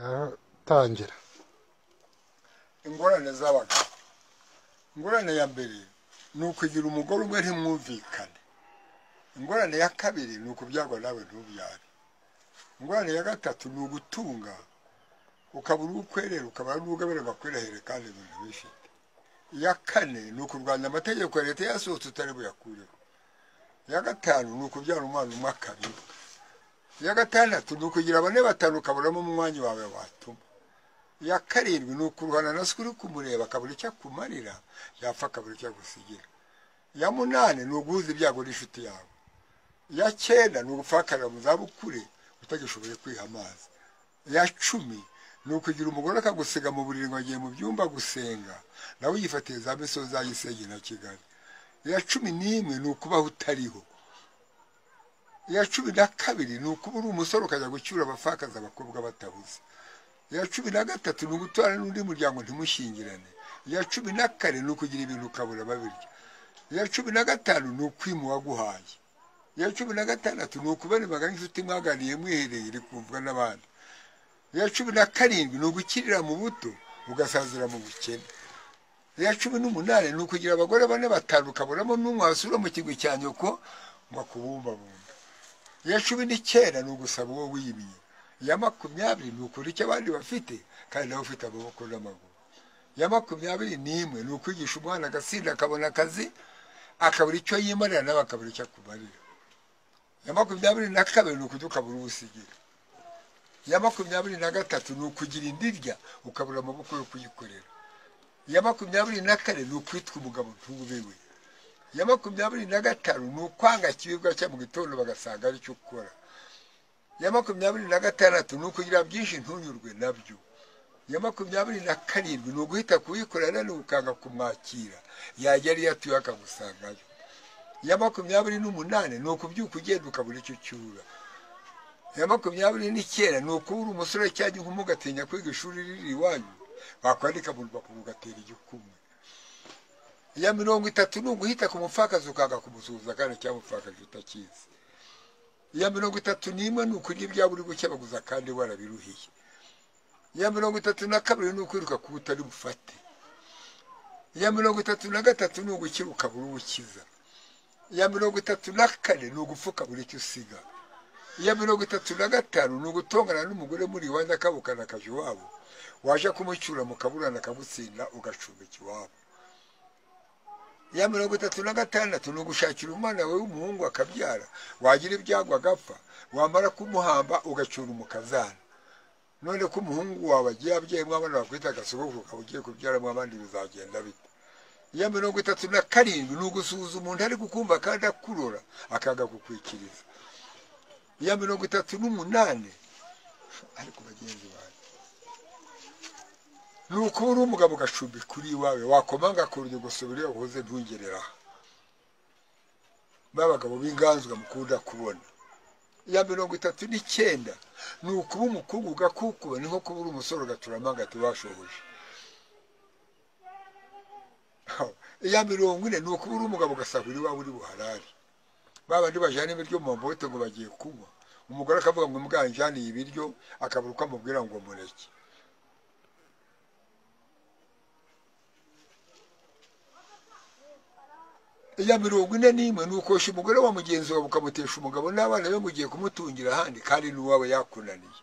aratangira ingorane z'abagabo ingorane ya mbere ni ukugira umugore umwe ntimwumvikane ingorane ya kabiri ni ukubyagwa nawe ntubyare ingorane ya gatatu ni ugutunga ukabura uwo ukwerera ukabura n'uwo ugaburira bakwerehere kandi ibintu bifite iya kane ni ukurwanya amategeko ya leta yasohotse utari buyakureho iya gatanu ni ukubyara umwana umwe akabirwa iya gatandatu ni ukugira bane batanu ukaburamo umwanya wawe watuma iya karindwi ni ukuruhana na se uri kumureba akabura icyo akumarira yapfa akabura icyo agusigira iya munani ni uguhuza ibyago n'inshuti yawe iya cyenda ni ugupfakarira mu zabukure utagishoboye kwiha amazi iya cumi ni ukugira umugore akagusiga mu buriri ngo agiye mu byumba gusenga nawe uyifatiye za misozi ayisenge na kigali iya cumi n'imwe ni ukubaho utariho iya cumi na kabiri ni ukuba uri umusore ukajya gucyura abapfakazi abakobwa batabuze iya cumi na gatatu ni uguturana n'undi muryango ntimushingirane iya cumi na kane ni ukugira ibintu ukabura babirya iya cumi na gatanu ni ukwima uwaguhaye iya cumi na gatandatu ni ukubareba nk'inshuti mwaganiye mwihereye iri kumvwa n'abandi iya cumi na karindwi ni ugukirira mu buto ugasazira mu bukene iya cumi n'umunani ni ukugira abagore bane batanu ukaburamo n'umwe wasura mu kigwi cya nyoko ngo akubumbabumbe iya cumi n'icyenda ni ugusaba uwo wimye iya makumyabiri ni ukuri icyo abandi bafite kandi nawe ufite amaboko n'amaguru iya makumyabiri n'imwe ni ukwigisha umwana agasinda akabona akazi akabura icyo yimarira nawe akabura icyo akumarira iya makumyabiri na kabiri ni ukujya ukabura ubusigira iya makumyabiri na gatatu ni ukugira indirya ukabura amaboko yo kuyikorera iya makumyabiri na kane ni ukwitwa umugabo ntubewe iya makumyabiri na gatanu ni ukwanga ikiribwa cya mu gitondo bagasanga aricyo ukora iya makumyabiri na gatandatu ni ukugira byinshi ntunyurwe nabyo iya makumyabiri na karindwi ni uguhita kuyikorera ni ukanga kumwakira yajya ariyo atuye akagusangayo iya makumyabiri n'umunani ni ukubyuka ugenda ukabura icyo ucyura iya makumyabiri n'icyenda ni ukubura umusore cyangwa inkumi ugatinya kwiga ishuri riri iwanyu wakwandika mu rupapuro ugatera igikumwe iya mirongo itatu ni uguhita ku mupfakazi ukanga kumusuhuza kandi cyangwa umupfakazi utakizi iya mirongo itatu n'imwe ni ukurya ibyaba uri gukebaguza kandi warabiruhiye iya mirongo itatu na kabiri ni ukwiruka kuba utari bufate iya mirongo itatu na gatatu ni ugukira ukabura uwukiza iya mirongo itatu na kane ni ugupfuka buri icyo usiga iya mirongo itatu na gatanu ni ugutongana n'umugore muri iwanyu akabukana akaje iwabo waje kumucyura mukaburana akagutsinda ugacumbika iwabo iya mirongo itatu na gatandatu ni ugushakira umwana wawe w'umuhungu akabyara wagira ibyago agapfa wamara kumuhamba ugacyura umukazana none ko umuhungu wawe agiye abyayemo abana bakwita agasogoko ukaba ugiye kubyaramo abandi bizagenda bite iya mirongo itatu na karindwi ni ugusuhuza umuntu ari kukumva kandi akurora akaga kukwikiriza iya mirongo itatu n'umunani ariko bagenzi banjye ni ukuba uri umugabo ugacumbi kuri iwawe wakomanga ku rugi gusa iyo uhuze ntugere aha b'abagabo b'inganzwa mukunda kubona iya mirongo itatu n'icyenda ni ukuba umukobwa ugakukuba ni nko kuba uri umusore ugaturamo agati washoboje iya mirongo ine ni ukuba uri umugabo ugasahura iwawe uri buharari babandi bajyana ibiryo mu mabote ngo bagiye kunywa umugore akavuga ngo mwanjaniye ibiryo akabura uko amubwira ngo mureke iya mirongo ine n'imwe ni ukosha umugore wa mugenzi wawe ukamutesha umugabo n'abana be mugiye kumutungira ahandi kandi n'uwawe yakunaniye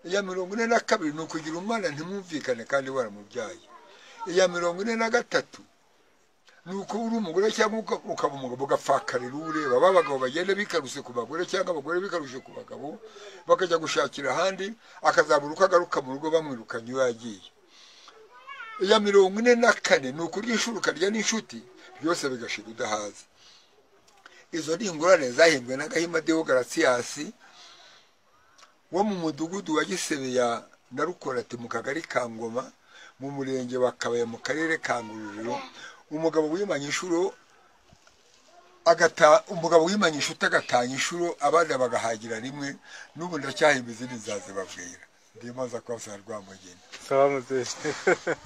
iya mirongo ine na kabiri ni ukugira umwana ntimwumvikane kandi waramubyaye iya mirongo ine na gatatu ni uko uri umugore cyangwa ukaba umugabo ugapfakarira uwo ureba b'abagabo bagenda bikaruse ku bagore cyangwa abagore bikarushe ku bagabo bakajya gushakira ahandi akazabura uko agaruka mu rugo bamwirukanye iyo yagiye iya mirongo ine na kane ni ukurya ishuri ukarya n'inshuti byose bigashira udahaze izo ni ingorane zahimbwe na gahima deo garasiyasi wo mu mudugudu wa gisebeya na rukorati mu kagari ka ngoma mu murenge wa kabaye mu karere ka ngororero umugabo wimanye inshuro agata umugabo wimanye inshuti agatanya inshuro abana bagahagira rimwe n'ubu ndacyahimba izindi nzazibabwira ndimaza kuba rwamugeni sawa mubyeyi